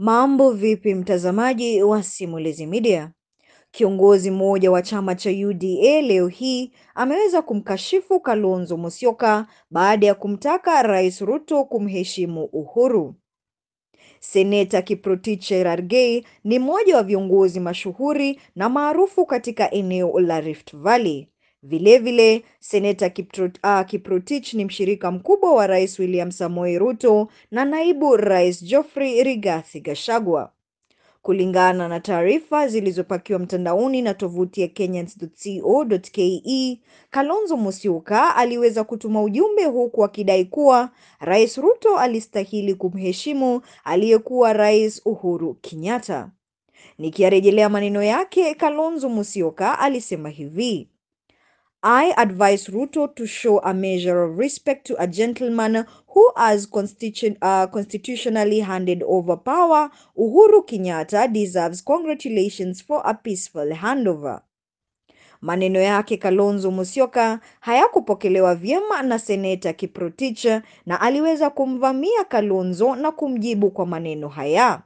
Mambo vipi mtazamaji wa Simulizi Media? Kiongozi mmoja wa chama cha UDA leo hii ameweza kumkashifu Kalonzo Musyoka baada ya kumtaka Rais Ruto kumheshimu Uhuru. Seneta Kiprotich Cherargei ni mmoja wa viongozi mashuhuri na maarufu katika eneo la Rift Valley. Vilevile, Seneta Kiprot, uh, Kiprotich ni mshirika mkubwa wa Rais William Samoei Ruto na naibu Rais Geoffrey Rigathi Gachagua. Kulingana na taarifa zilizopakiwa mtandaoni na tovuti ya kenyans.co.ke, Kalonzo Musyoka aliweza kutuma ujumbe huku akidai kuwa Rais Ruto alistahili kumheshimu aliyekuwa Rais Uhuru Kenyatta. Nikiyarejelea maneno yake, Kalonzo Musyoka alisema hivi: I advise Ruto to show a measure of respect to a gentleman who has constitu uh, constitutionally handed over power. Uhuru Kenyatta deserves congratulations for a peaceful handover. Maneno yake Kalonzo Musyoka hayakupokelewa vyema na Seneta Kiprotich na aliweza kumvamia Kalonzo na kumjibu kwa maneno haya.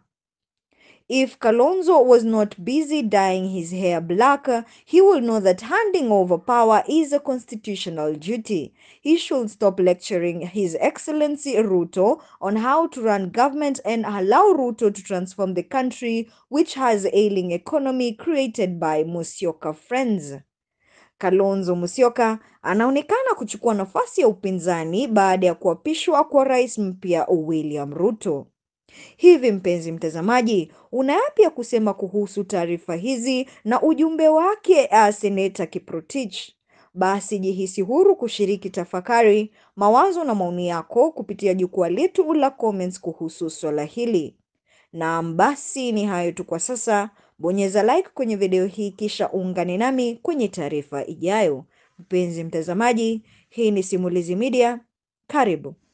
If Kalonzo was not busy dyeing his hair black, he will know that handing over power is a constitutional duty. He should stop lecturing His Excellency Ruto on how to run government and allow Ruto to transform the country which has ailing economy created by Musyoka friends. Kalonzo Musyoka anaonekana kuchukua nafasi ya upinzani baada ya kuapishwa kwa rais mpya William Ruto. Hivi mpenzi mtazamaji, una yapi ya kusema kuhusu taarifa hizi na ujumbe wake uh, Seneta Kiprotich? Basi jihisi huru kushiriki tafakari, mawazo na maoni yako kupitia jukwaa letu la comments kuhusu swala hili. Naam, basi ni hayo tu kwa sasa. Bonyeza like kwenye video hii kisha ungane nami kwenye taarifa ijayo. Mpenzi mtazamaji, hii ni Simulizi Media. Karibu.